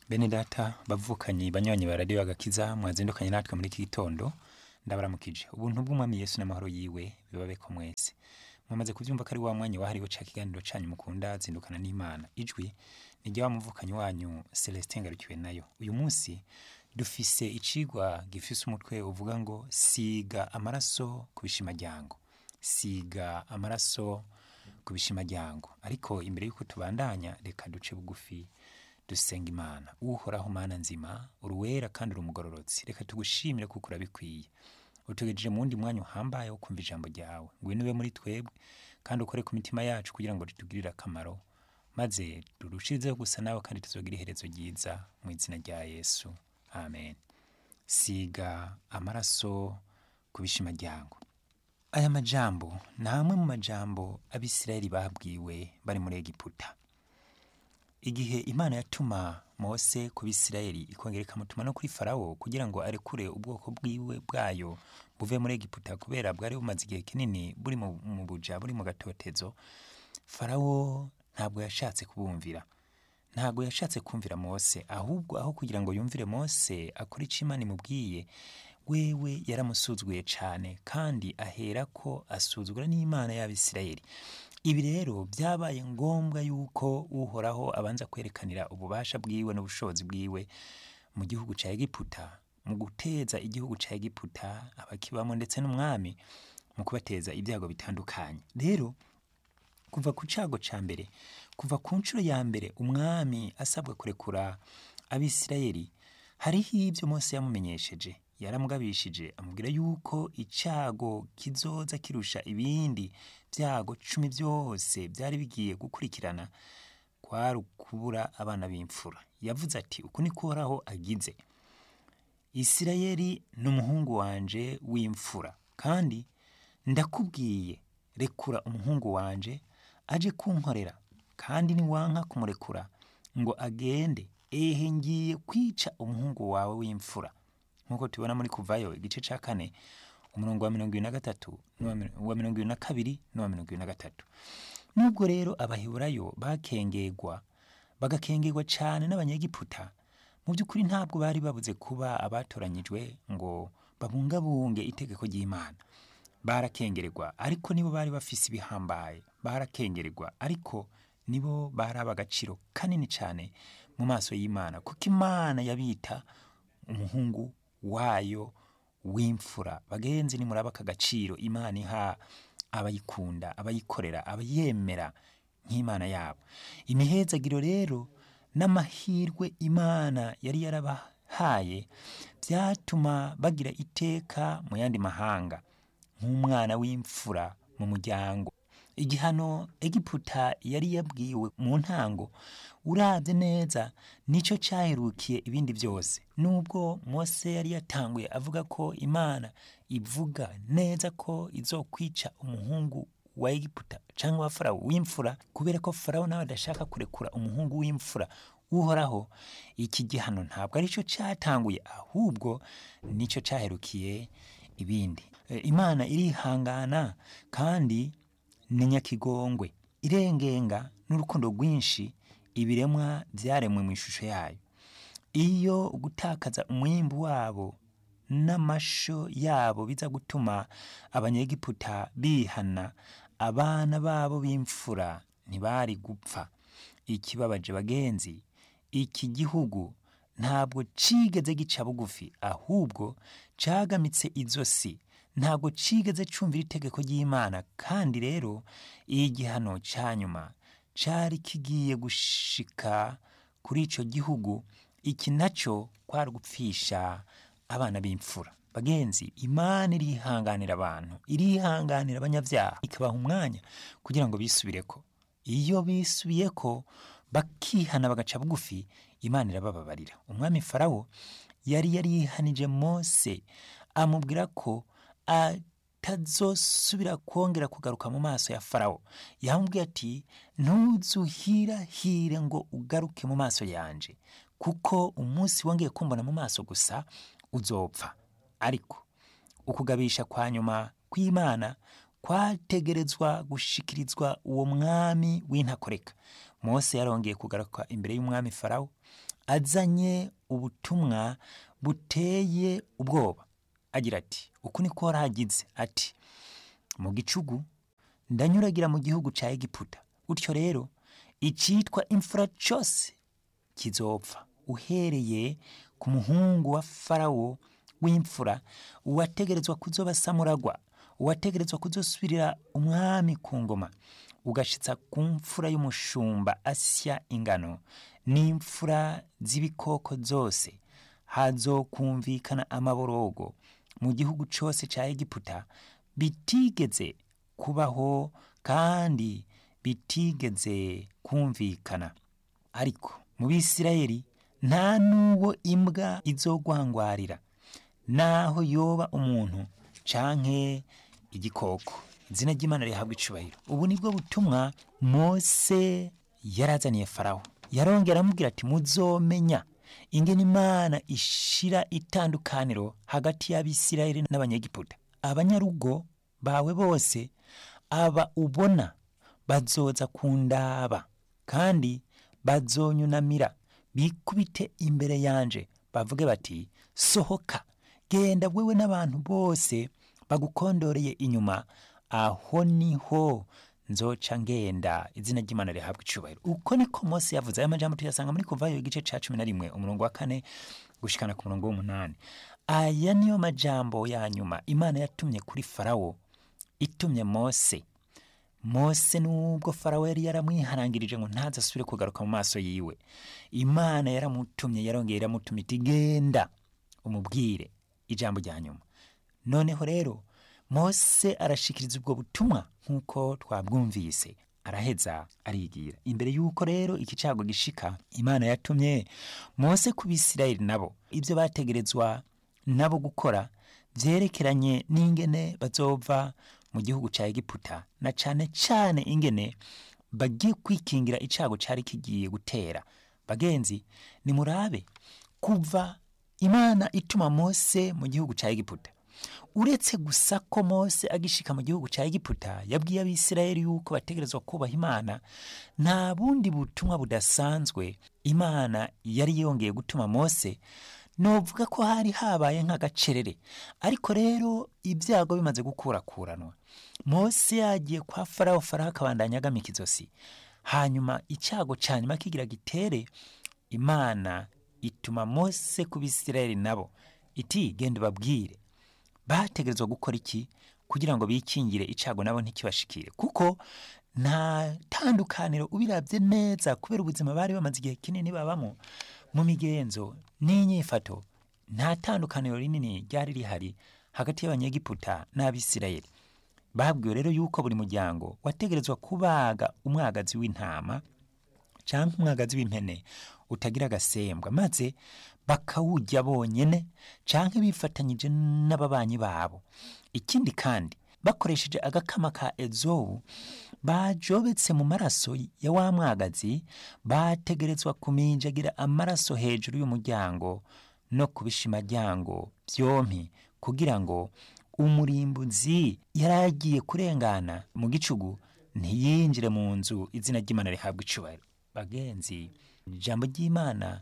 bene data bavukanye banywanyi ba radiyo agakiza mwazindukanye natwe muri iki gitondo ndabaramukije ubuntu bw'umwami yesu n'amahoro yiwe bibabe ko mwese mwamaze kubyumva ko ari wa mwanya wahariwe ca kiganiro canyu mukunda zindukana n'imana ijwi ni rya wa muvukanyi wanyu celestin ngarukiwe nayo uyu munsi dufise icigwa gifise umutwe uvuga ngo siga amaraso ku bishimajyango siga amaraso ku bishimajyango ariko imbere y'uko tubandanya reka duce bugufi dusenga imana uhoraho mana nzima uruwera kandi uri umugororotsi reka tugushimire kuko urabikwiye utugejeje mu wundi mwanya uhambaye wo kumva ijambo ryawe ngwino ube muri twebwe kandi ukore ku mitima yacu kugira ngo ritugirire akamaro maze turushirizeho gusa nawe kandi tuzogira iherezo ryiza mu izina rya yesu amen siga amaraso ku bishimajyango aya majambo ni amwe mu majambo abisirayeli babwiwe bari muri egiputa igihe imana yatuma mose ku bisirayeli ikongera ikamutuma no kuri farawo kugira ngo arekure ubwoko bwiwe bwayo buve muri egiputa kubera bwari bumaze igihe kinini buri mu mu buja buri mu gatotezo farawo ntabwo yashatse kubumvira ntabwo yashatse kumvira mose ahubwo aho kugira ngo yumvire mose akore icyo imana imubwiye wewe yaramusuzuguye cyane kandi ahera ko asuzugura n'imana y'abisirayeli ibi rero byabaye ngombwa yuko uhoraho abanza kwerekanira ububasha bwiwe n'ubushobozi bwiwe mu gihugu cya egiputa mu guteza igihugu cya egiputa abakibamo ndetse n'umwami mu kubateza ibyago bitandukanye rero kuva ku cyago cya mbere kuva ku nshuro ya mbere umwami asabwa kurekura abisirayeli hariho ibyo mose yamumenyesheje yaramugabishije amubwira yuko icyago kizoza kirusha ibindi byago cumi byose byari bigiye gukurikirana kwari ukubura abana b'imfura yavuze ati uku ni koraho agize isirayeli ni umuhungu wanje w'imfura kandi ndakubwiye rekura umuhungu wanje aje kunkorera kandi niwanka kumurekura ngo agende ehe ngiye kwica umuhungu wawe w'imfura nk'uko tubona muri kuvayo igice cya kane umurongo wa mirongo ibiri na gatatu n'uwa mirongo ibiri na kabiri n'uwa mirongo ibiri na gatatu nubwo rero abaheburayo bakengegwa bagakengerwa cyane n'abanyegiputa mu by'ukuri ntabwo bari babuze kuba abatoranyijwe ngo babungabunge itegeko ry'imana barakengererwa ariko nibo bari bafise ibihambaye barakengererwa ariko nibo bari ab'agaciro kanini cyane mu maso y'imana kuko imana yabita umuhungu wayo w'imfura bagenzi nimuraba aka gaciro imana iha abayikunda abayikorera abayemera nk'imana yabo imihezagiro rero n'amahirwe imana yari yarabahaye byatuma bagira iteka mu yandi mahanga nk'umwana w'imfura mu muryango igihano egiputa yari yabwiwe mu ntango urabye neza nicyo cyaherukiye ibindi byose nubwo mose yari yatanguye avuga ko imana ivuga neza ko izokwica umuhungu wa egiputa cyangwa wa farawo w'imfura kubera ko farawo nawe adashaka kurekura umuhungu w'imfura uhoraho iki gihano ntabwo aricyo cyatanguye ahubwo nicyo cyaherukiye ibindi imana irihangana kandi ni nyakigongwe irengenga n'urukundo rwinshi ibiremwa byaremwe mu ishusho yayo iyo gutakaza umwimbu wabo n'amasho yabo biza gutuma abanyegiputa bihana abana babo b'imfura ntibari gupfa ikibabaje bagenzi iki gihugu ntabwo cigeze gica bugufi ahubwo cagamitse izosi ntabwo cigeze cumvira itegeko ry'imana kandi rero igihano cya nyuma cyari kigiye gushika kuri icyo gihugu iki nacyo kwari gupfisha abana b'imfura bagenzi imana irihanganira abantu irihanganira abanyabyaha ikabaha umwanya kugira ngo bisubireko iyo bisubiyeko bakihana bagaca bugufi imana irabababarira umwami farawo yari yarihanije mose amubwira ko atazosubira kongera kugaruka mu maso ya farawo yamubwiye ati ntuzuhirahire ngo ugaruke mu maso yanje kuko umunsi wongeye kumbona mu maso gusa uzopfa ariko ukugabisha kwa nyuma kw'imana kwategerezwa gushikirizwa uwo mwami w'intakoreka mose yarongeye kugaruka imbere y'umwami farawo azanye ubutumwa buteye ubwoba agira ati uku niko waragize ati mu gicugu ndanyuragira mu gihugu cya egiputa utyo rero icyitwa imfura cyose kizopfa uhereye ku muhungu wa farawo w'imfura uwategerezwa kuzoba samuragwa uwategerezwa kuzosubirira umwami ku ngoma ugashitsa ku mfura y'umushumba asya ingano n'imfura z'ibikoko zose hazokumvikana amaborogo mu gihugu cyose cya egiputa bitigeze kubaho kandi bitigeze kumvikana ariko mu bisirayeli nta n'uwo imbwa izogwangwarira naho yoba umuntu canke igikoko izina ry'imana rihabwa icubahiro ubu nibwo butumwa mose yarazaniye farawo yarongera aramubwira ati muzomenya ingene imana ishira itandukaniro hagati y'abisirayeli n'abanyegiputa abanyarugo bawe bose aba ubona bazoza kundaba kandi bazonyunamira bikubite imbere yanje bavuge bati sohoka genda wewe n'abantu bose bagukondoreye inyuma aho niho nzoca ngenda izina ry'imana rihabwa icubahiro uko niko mose yavuze aya majambo tuyasanga muri kuvayo igice ca cumi na rimwe umurongo wa kane gushikana ku murongo w'umunani aya niyo majambo ya nyuma imana yatumye kuri farawo itumye mose mose nubwo farawo yari yaramwiharangirije ngo ntazasubire kugaruka mu maso yiwe imana yaramutumye yarongeye iramutumye iti genda umubwire ijambo rya nyuma noneho rero mose arashikiriza ubwo butumwa nk'uko twabwumvise araheza arigira imbere y'uko rero iki cago gishika imana yatumye mose ku bisirayeli nabo ibyo bategerezwa nabo gukora vyerekeranye n'ingene bazova mu gihugu ca egiputa na cane cane ingene bagiye kwikingira icago cari kigiye gutera bagenzi nimurabe kuva imana ituma mose mu gihugu ca egiputa uretse gusa ko mose agishika mu gihugu cya egiputa yabwiye abisirayeli yuko bategerezwa kubaha imana nta bundi butumwa budasanzwe imana yari yongeye gutuma mose novuga ko hari habaye nk'agacerere ariko rero ibyago bimaze gukurakuranwa mose yagiye kwa farawo farawo akabandanya agamika izosi hanyuma icyago cya nyuma kigira gitere imana ituma mose ku bisirayeli nabo iti genda ubabwire bategerezwa gukora iki kugira ngo bikingire icago nabo ntikibashikire kuko nta tandukaniro ubirabye neza kubera ubuzima bari bamaze igihe kinini babamo mu migenzo n'inyifato nta tandukaniro rinini ryari rihari hagati y'abanyegiputa n'abisirayeli babwiwe rero yuko buri muryango wategerezwa kubaga umwagazi w'intama cyangwa umwagazi w'impene utagira agasembwa maze bakawujya bonyene canke bifatanyije n'ababanyi babo ikindi kandi bakoresheje agakama ka ezowu bajobetse mu maraso ya wa mwagazi bategerezwa kuminjagira amaraso hejuru y'umuryango no ku bishimajyango byompi kugira ngo umurimbuzi yari agiye kurengana mu gicugu ntiyinjire mu nzu izina ry'imana rihabwa icubahiro bagenzi ijambo ry'imana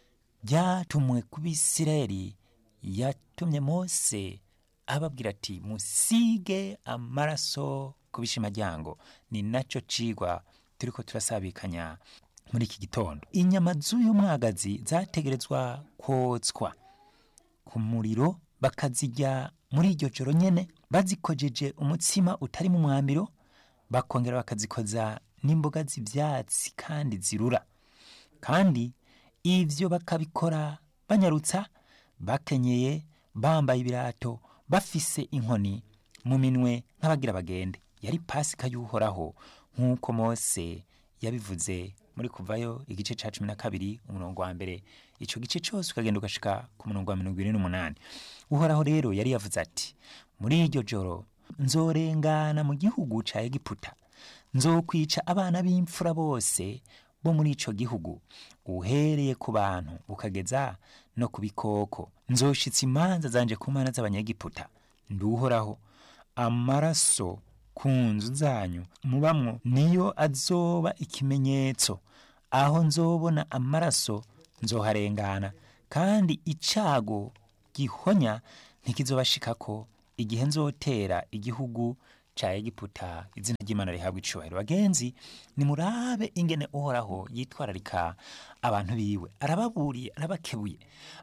ryatumwe ku bisirayeli yatumye mose ababwira ati musige amaraso ku bishimajyango ni nacyo cigwa turiko turasabikanya muri iki gitondo inyama z'uyu mwagazi zategerezwa kotswa ku muriro bakazijya muri iryo joro nyene bazikojeje umutsima utari mu mwambiro bakongera bakazikoza n'imboga z'ivyatsi kandi zirura kandi ivyo bakabikora banyarutsa bakenyeye bambaye ibirato bafise inkoni mu minwe nk'abagira bagende yari pasika y'uhoraho nk'uko mose yabivuze muri kuvayo igice ca cumi na kabiri umurongo wa mbere ico gice cose ukagenda ugashika ku murongo wa mirongo ine n'umunani uhoraho rero yari yavuze ati muri iryo joro nzorengana mu gihugu ca egiputa nzokwica abana b'imfura bose bo muri ico gihugu uhereye ku bantu ukageza no ku bikoko nzoshitsa imanza zanje ku mana z'abanyegiputa nduhoraho amaraso ku nzu zanyu mubamwo niyo azoba ikimenyetso aho nzobona amaraso nzoharengana kandi icago gihonya ntikizobashikako igihe nzotera igihugu ca egiputa izina ry'imana rihabwa icubahiro bagenzi nimurabe ingene uhoraho yitwararika abantu biwe arababuriye arabakebuye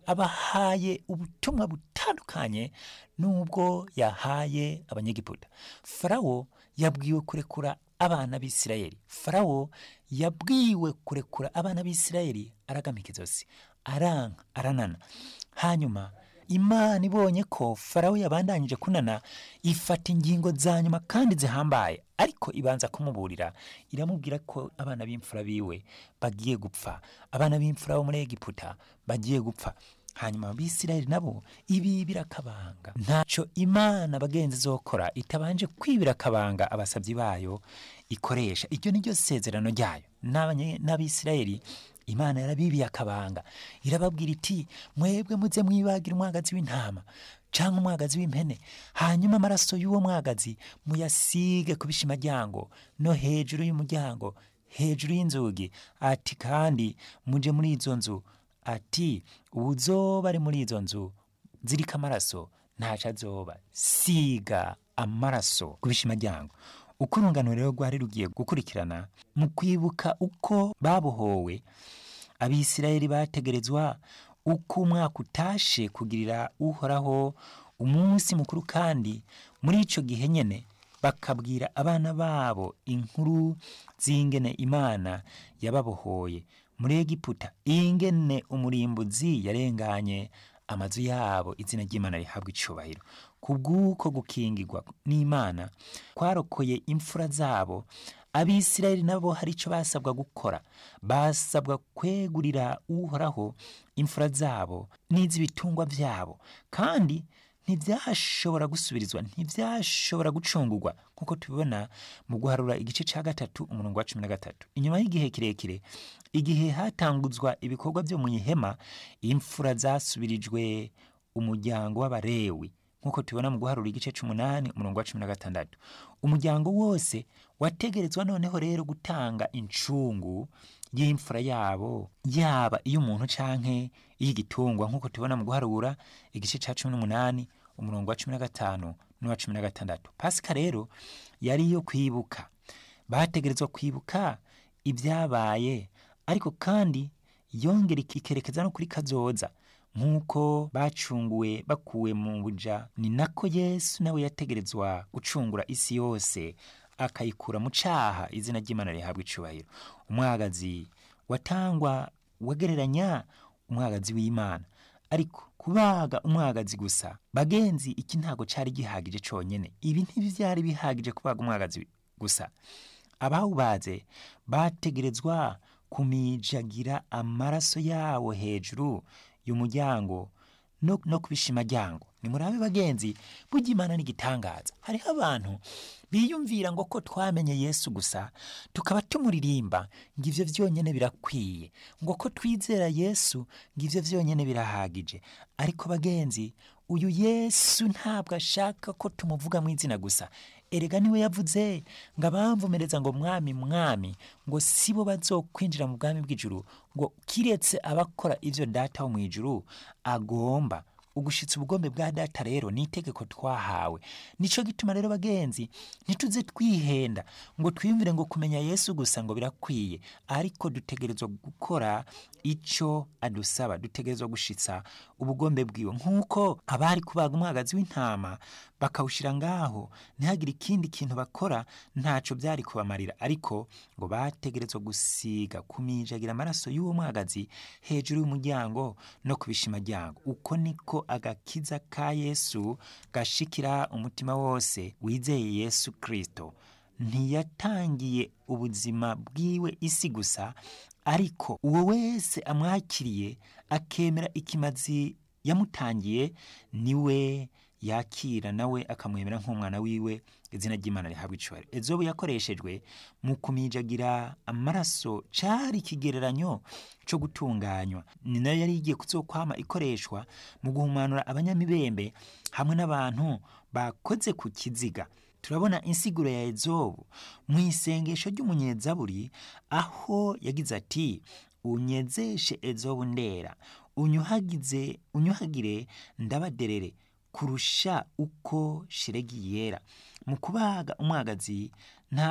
abahaye ubutumwa butandukanye n'ubwo yahaye abanyegiputa farawo yabwiwe kurekura abana b'isirayeli farawo yabwiwe kurekura abana b'isirayeli aragamika izosi aranka aranana hanyuma imana ibonye ko farawo yabandanyije kunana ifata ingingo za nyuma kandi zihambaye ariko ibanza kumuburira iramubwira ko abana b'imfura biwe bagiye gupfa abana b'imfura bo muri egiputa bagiye gupfa hanyuma abisirayeli nabo ibi birakabanga ntaco imana bagenzi zokora itabanje kwibira akabanga abasabyi bayo ikoresha iryo ni ryo sezerano ryayo N'abanye- n'abisirayeli imana yarabibiye akabanga irababwira iti mwebwe muze mwibagira umwagazi w'intama canke umwagazi w'impene hanyuma amaraso y'uwo mwagazi muyasige ku bishimaryango no hejuru y'umuryango hejuru y'inzugi ati kandi muje muri izo nzu ati uwuzoba ari muri izo nzu ziriko amaraso ntaco azoba siga amaraso ku bishimaryango uko urungano rero rwari rugiye gukurikirana mu kwibuka uko babohowe abisirayeli bategerezwa uko umwaka utashe kugirira uhoraho umunsi mukuru kandi muri ico gihe nyene bakabwira abana babo inkuru z'ingene imana yababohoye muri egiputa ingene umurimbuzi yarenganye amazu yabo izina ry'imana rihabwa icubahiro kubw'uko gukingirwa n'imana kwarokoye imfura zabo abisirayeli nabo hari icyo basabwa gukora basabwa kwegurira uhoraho imfura zabo n'iz'ibitungwa byabo kandi ntibyashobora gusubirizwa ntibyashobora gucungurwa nk'uko tubibona mu guharura igice cya gatatu umurongo wa cumi na gatatu inyuma y'igihe kirekire igihe hatanguzwa ibikorwa byo mu ihema imfura zasubirijwe umuryango w'abarewi nk'uko tubibona mu guharura igice c'umunani umurongo wa cumi na gatandatu umuryango wose wategerezwa noneho rero gutanga incungu y'imfura yabo yaba iy'umuntu canke iy'igitungwa nk'uko tubibona mu guharura igice ca cumi n'umunani umurongo wa cumi na gatanu n'uwa cumi na gatandatu pasika rero yari iyo kwibuka bategerezwa kwibuka ibyabaye ariko kandi yongera ikerekeza no kuri kazoza nk'uko bacunguwe bakuwe mu buja ni nako yesu nawe yategerezwa gucungura isi yose akayikura mu caha izina ry'imana rihabwa icubahiro umwagazi watangwa wagereranya umwagazi w'imana ariko kubaga umwagazi gusa bagenzi iki ntago cari gihagije conyene ibi ntivyari bihagije kubaga umwagazi gusa abawubaze bategerezwa kumijagira amaraso yawo hejuru y'umuryango no, no ku bishimaryango nimurabe bagenzi burya imana n'igitangaza hariho abantu biyumvira ngo ko twamenye yesu gusa tukaba tumuririmba ngo ivyo vyonyene birakwiye ngo ko twizera yesu ngo ivyo vyonyene birahagije ariko bagenzi uyu yesu ntabwo ashaka ko tumuvuga mu izina gusa erega niwe yavuze ngo abamvumereza ngo mwami mwami ngo sibo bazokwinjira mu bwami bw'ijuru ngo kiretse abakora ivyo data wo mu ijuru agomba ugushitsa ubugombe bwa data rero ni itegeko twahawe nico gituma rero bagenzi ntituze twihenda ngo twiyumvire ngo kumenya yesu gusa ngo birakwiye ariko dutegerezwa gukora ico adusaba dutegerezwa gushitsa ubugombe bwiwe nk'uko abari kubaga umwagazi w'intama bakawushira ngaho ntihagire ikindi kintu bakora ntaco byari kubamarira ariko ngo bategerezwa gusiga kumijagira amaraso y'uwo mwagazi hejuru y'umuryango no ku bishimaryango uko niko agakiza ka yesu gashikira umutima wose wizeye yesu kristo ntiyatangiye ubuzima bwiwe isi gusa ariko uwo wese amwakiriye akemera ikimazi yamutangiye niwe yakira nawe akamwemera nk'umwana wiwe izina ry'imana rihabwa icubahiro ezobu yakoreshejwe mu kumijagira amaraso cari ikigereranyo co gutunganywa ni nayo yari igiye kuzokwama ikoreshwa mu guhumanura abanyamibembe hamwe n'abantu bakoze ku kiziga turabona insiguro ya ezobu mu isengesho ry'umunyezaburi aho yagize ati unyezeshe ezobu ndera unyuhagize unyuhagire ndabaderere kurusha uko shiregi yera mu kubaga umwagazi nta